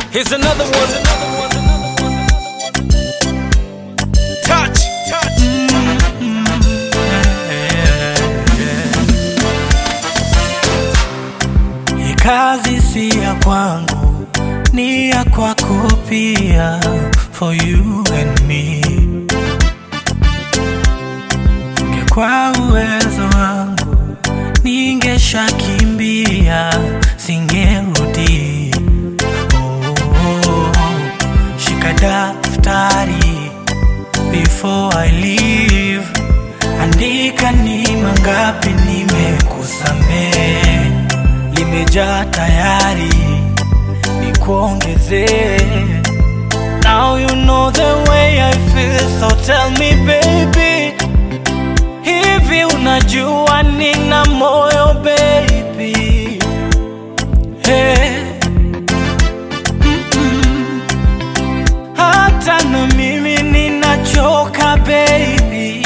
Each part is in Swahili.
Here's another one. Touch, touch. Hii kazi si ya kwangu, ni ya kwako pia, for you and me. Ingekuwa uwezo wangu, ningeshakimbia, singerudi. Oh, shika daftari before I leave, andika ni mangapi nimekusamehe limejaa tayari nikuongezee Now you know the way I feel so tell me baby Hivi unajua nina moyo baby hey. Mm-mm. Hata na mimi ninachoka baby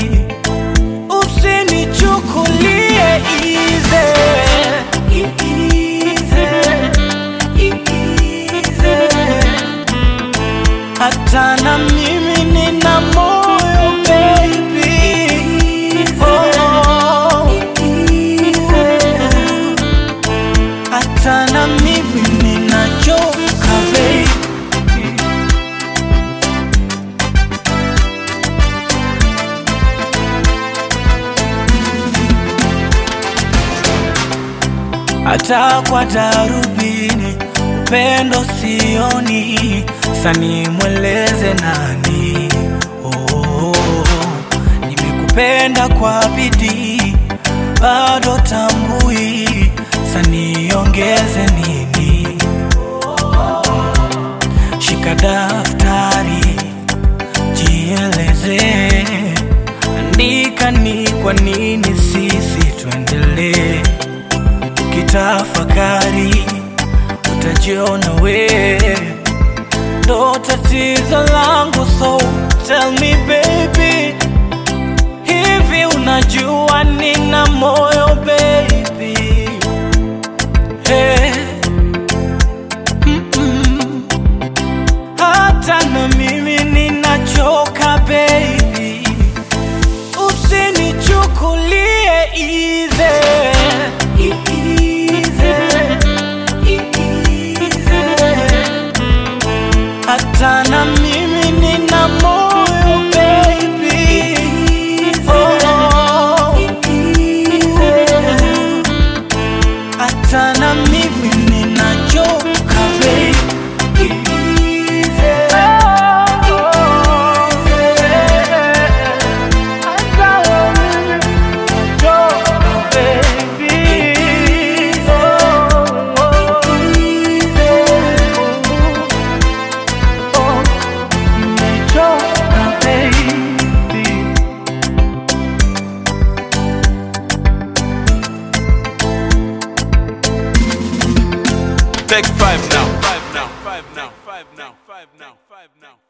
Usinichukulie easy hata na mimi nina moyo baby oh. hata na mimi ninachoka baby hata kwa darubini upendo sioni, sani mweleze nani? Oh, nimekupenda kwa bidii, bado tambui, saniongeze nini? Shika daftari, jieleze, andika ni kwa nini sisi tuendelee ukitafakari utajiona we ndo tatizo langu so tell me baby hivi unajua nina moyo baby hey. Mm-mm. hata na mimi ninachoka baby usinichukulie easy hata na mimi nina moyo baby oh. hata na mimi ninachoka baby Take five now. Five now. Five now. Five now. Five now. Five now.